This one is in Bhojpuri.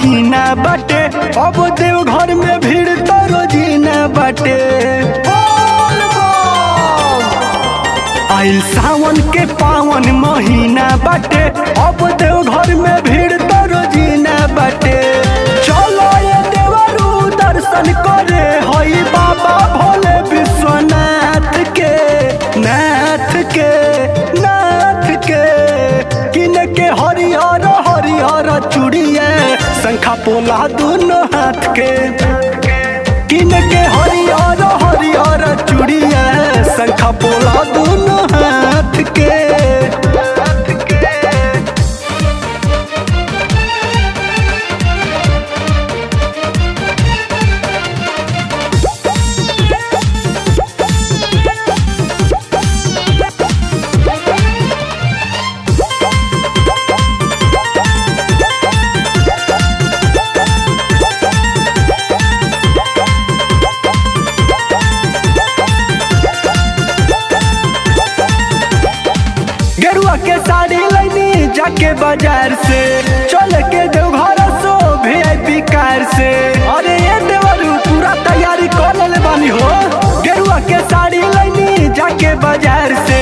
महीना बाटे अब देव घर में भीड़ तो रोजीना बाटे आइल सावन के पावन महीना बाटे अब देव घर में भीड़ तो रोजीना बाटे चलो ये देवरू दर्शन करे हई बाबा भोले विश्वनाथ के नाथ के नाथ के किन के हरिहर हरिहर चूड़िया शंखा पोला दोनों हाथ के किन के हरिहर हरिहर चूड़िया शंखा पोला दोनों हाथ के गेरुआ के साड़ी लैनी जाके बाजार से चल के देवघर सो वीआईपी कार से अरे ये देवरू पूरा तैयारी कर ले बानी हो गेरुआ के साड़ी लैनी जाके बाजार से